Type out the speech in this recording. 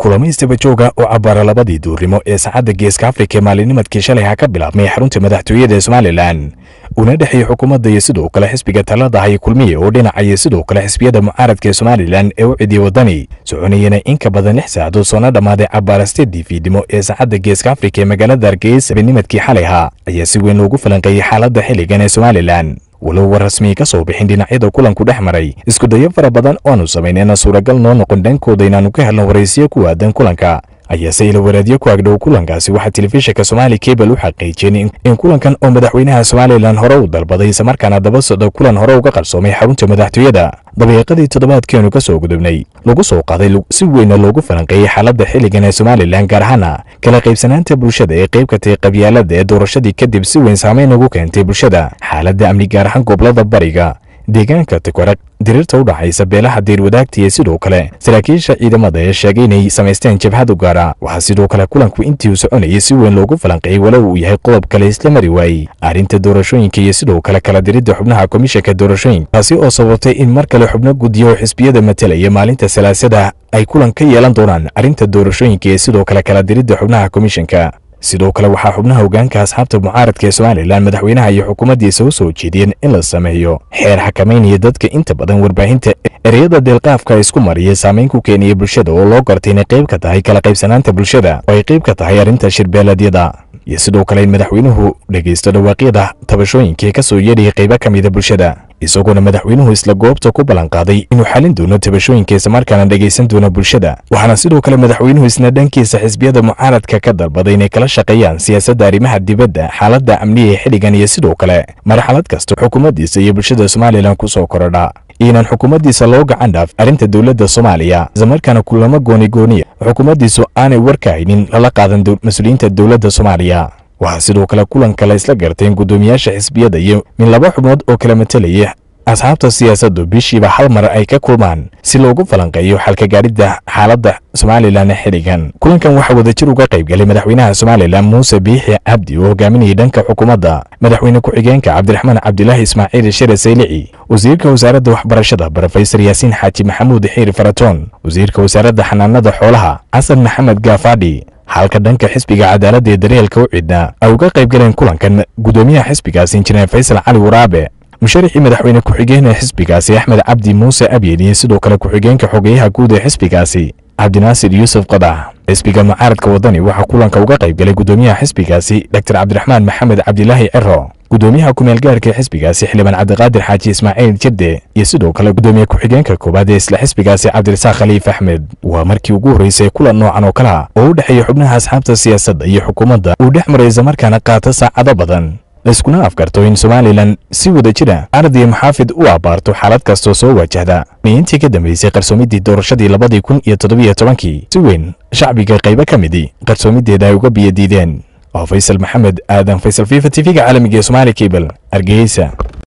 kulamo istaba jooga oo cabbaara labadii duurnimo ee saacadda geeska afrika ee maalinimadkii shalay ha ka bilaabmay xarunta madaxtooyada ee somalilan una dhexeeyey xukuumadda iyo sidoo kale xisbiga talada hay kulmiye oo dhinacaya sidoo kale xisbiyada mucaaradka ee somalilan ee u cidiya waddani soconayana in ka badan lix saacadood soona dhammaaday cabbaara steedii fiidnimo ee saacadda geeska afrika ee magaalada hargeysa habenimadkii xalay ha ayaa si weyn loogu falanqeeyey xaaladda xilligan ee somalilan walow war rasmii ka soo bixin dhinacyada kulanku dhex maray isku dayo fara badan oanu samaynayna suuragal noo noqon dhankooda inaannu ka helno waraysiyo ku aadan kulanka ayaase ila waraadyo ku agdhow kulankaasi waxaa telefishinka somaali kebal u xaqiijiyeen in kulankan oo madaxweynaha somalilan hore u dalbaday islamarkaana daba socda kulan hore uga qarsoomay xarunta madaxtooyada dabiiqadii toddobaadkeenu ka soo gudubnay lagu soo qaaday si weyna loogu falanqeeyey xaaladda xilligan ee somalilan gaar ahaana kala qaybsanaanta bulshada ee qayb ka tahay qabyaalada ee doorashadii kadib si weyn saamayn ugu keentay bulshada xaaladda amni gaar ahaan gobolada bariga deegaanka tikwarag diriirta u dhaxaysa beelaha diirwadaagta iyo sidoo kale saraakiisha ciidamada ee sheegay inay samaysteen jabhad u gaara waxaa sidoo kale kulanku intii uu soconayay si weyn loogu falanqeeyey walow uu yahay qodob kale isla mari waayey arrinta doorashooyinka iyo sidoo kale kala diridda xubnaha komishanka doorashooyinka taasi oo sababtay in mar kale xubno guddiya oo xisbiyada matalaya maalinta salaasada ay kulan ka yeelan doonaan arrinta doorashooyinka iyo sidoo kale kala diridda xubnaha komishanka sidoo kale waxaa xubnaha hogaanka asxaabta mucaaradka ee somalilan madaxweynaha iyo xukuumaddiisa u soo jeediyeen in la sameeyo xeer xakamaynaya dadka inta badan warbaahinta ereyada deelqaafka isku mariya saamayn ku keenaya bulshada oo loo gartay inay qayb ka tahay kala qaybsanaanta bulshada oo ay qayb ka tahay arrinta shirbeeladyada iyo sidoo kale in madaxweynuhu dhegaysto dhawaaqyada tabashooyinkai ka soo yeedhaya qaybo ka mida bulshada isagoona madaxweynuhu isla goobta ku ballanqaaday inuu xalin doono tabashooyinka islamarkaana dhegaysan doono bulshada waxaana sidoo kale madaxweynuhu isna dhankiisa xisbiyada mucaaradka ka dalbaday inay kala shaqeeyaan siyaasadda arrimaha dibadda xaaladda amniga ee xilligan iyo sidoo kale marxalad kasta xukuumaddiisa iyo bulshada somalilan ku soo korodha inaan xukuumaddiisa loo gacan dhaaf arrinta dowladda soomaaliya islamarkaana kulamo goonigooniya xukuumaddiisu aanay warka haynin lala qaadan mas-uuliyiinta dowladda soomaaliya waxaa sidoo kale kulanka la isla garteen guddoomiyaasha xisbiyada iyo min laba xubnood oo kala matalaya asxaabta siyaasaddu bishiiba hal mar ay ka kulmaan si loogu falanqeeyo xalka gaadhidda xaaladda somalilan xilligan kulankan waxaa wadajir uga qayb galay madaxweynaha somalilan muuse biixi cabdi oo hogaaminayay dhanka xukuumadda madaxweyne ku-xigeenka cabdiraxmaan cabdilaahi ismaaciil shere saylici wasiirka wasaaradda waxbarashada brofesor yaasiin xaaji maxamuud xiir faratoon wasiirka wasaaradda xanaanada xoolaha xasan maxamed gaafadhi halka dhanka xisbiga cadaaladda ee daryeelka u cidna ay uga qayb galeen kulankan guddoomiyaha xisbigaasi injineer faysal cali waraabe musharaxii madaxweyne ku-xigeenee xisbigaasi axmed cabdi muuse abyen iyo sidoo kale ku-xigeenka xogeyaha guud ee xisbigaasi cabdinaasir yuusuf qadax xisbiga mucaaradka waddani waxaa kulanka uga qayb galay guddoomiyaha xisbigaasi dor cabdiraxmaan maxamed cabdilaahi cero guddoomiyaha kumeel gaarka ee xisbigaasi xildhibaan cabdiqaadir xaaji ismaaciil jirde iyo sidoo kale guddoomiye ku-xigeenka koowaad ee isla xisbigaasi cabdirasaaq khaliif axmed waa markii ugu horreysay kulan noocan oo kale ah oo u dhexeeya xubnaha asxaabta siyaasadda iyo xukuumadda uu dhex maray islamarkaana qaata saacado badan laiskuna afgarto in somalilan si wada jira ardiya maxaafid u abbaarto xaalad kastoo soo wajahda miintii ka dambeysay qarsoomiddii doorashadii labadii kun iyo toddobiyo tobankii si weyn shacbiga qaybo ka midii qarsoomideeda ay uga biyadiideen oo faysal maxamed aadan faysal fifa t v-ga caalamiga ee somaali kabel hargeysa